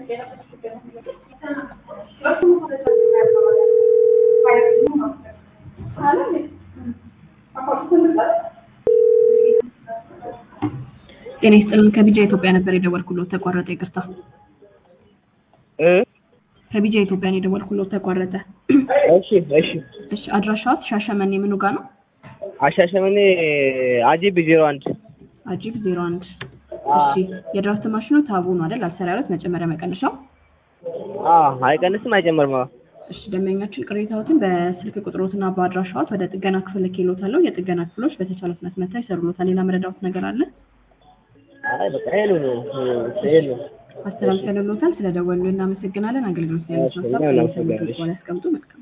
ጤና ይስጥልን ከቢጃ ኢትዮጵያ ነበር የደወልኩሎት ተቋረጠ ይቅርታ እ ከቢጃ ኢትዮጵያ ነው የደወልኩሎት ተቋረጠ እሺ እሺ እሺ አድራሻዎት ሻሸመኔ ምኑ ጋር ነው አሻሸመኔ አጂብ ዜሮ አንድ አጂብ ዜሮ አንድ እሺ የድራፍት ማሽኑ ታቡ ነው አይደል አልሰራ ያሉት መጨመሪያ መቀነሻው አዎ አይቀንስም አይጨምርም አዎ እሺ ደንበኛችን ቅሬታዎትን በስልክ ቁጥሮትና በአድራሻዎት ወደ ጥገና ክፍል ልኬልዎታለሁ የጥገና ክፍሎች በተቻለ ፍጥነት መጥተው ይሰሩልዎታል ሌላ መረዳዎት ነገር አለ አይ በቃ ይሄ ነው ይሄ ነው አስተላልፈንልዎታል ስለደወሉ እናመሰግናለን አገልግሎት ላይ እሺ፣ እኛም እናመሰግናለን። ያስቀምጡ መልካም